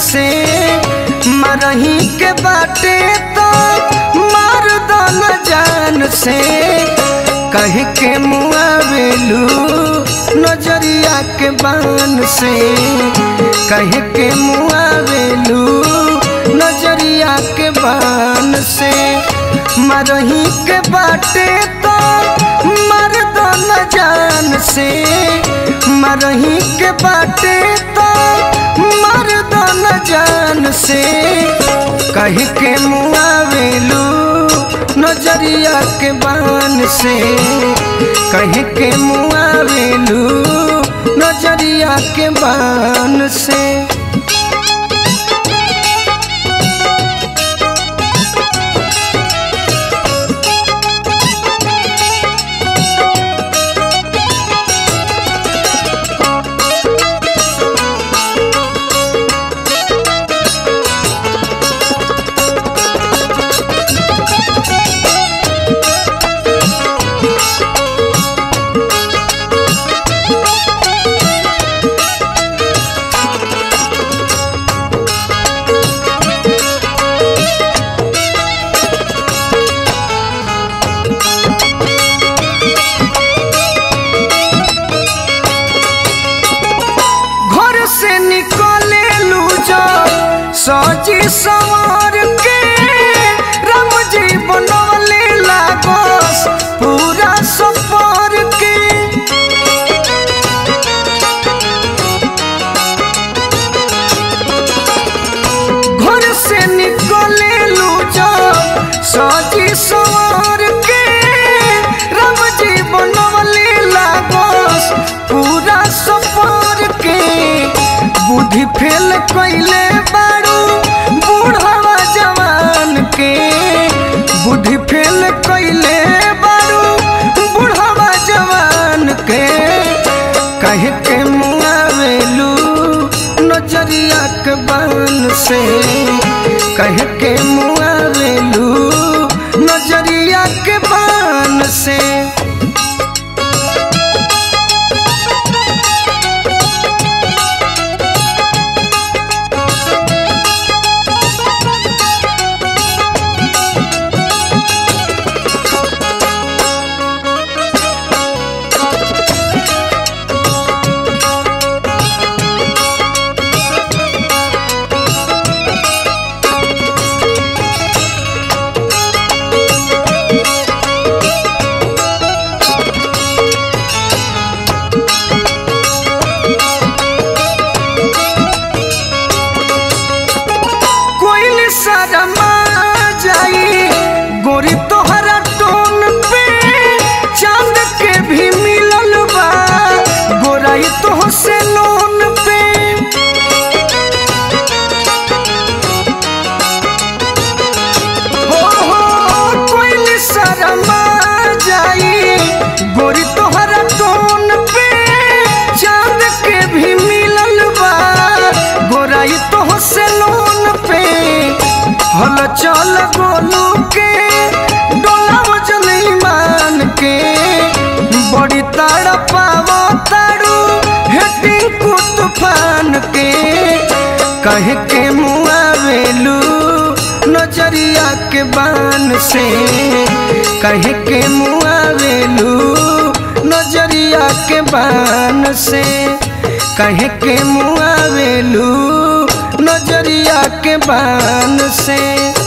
से मरही के बाटे तो मार दन जान से कह के मुआवेलू नजरिया के बान से कह के मुआवेलू नजरिया के बान से मरही के बाटे तो मर दन जान से मरही के बाटे तो मर दन जान से कह के मुआवेलू नजरिया के बान से कह के मुआवेलू नजरिया के बान से घर से निकले लू जो सजी सवार के राम जी बनवले लागस पूरा सफर के घर से निकले लू जो सजी सवार के राम जी बनवले लागस पूरा सफर के बुद्धि फेल कैले बारू बूढ़वा जवान के बुद्धि फेल कैले बारू बूढ़वा जवान के कह के मुआवेलू नजरिया के बान से कह के मुआवेलू नजरिया के बान से कोइल शर्मा जाई गोरी तोहरा टोन पे चांद के भी मिलल बा गोराई तोह से लोन पे हो हो कोइल शर्मा जाई गोरी तोहरा टोन पे चांद के भी मिलल बा गोराई तोह से लोन पे हल चल गोलू के डोला वजन ईमान के बड़ी ताड़ पाव ताड़ू हेटिंग को तूफान के कह के मुआवेलू नजरिया के बान से कह के मुआवेलू नजरिया के बान से कह के मुआवेलू नजरिया के बान से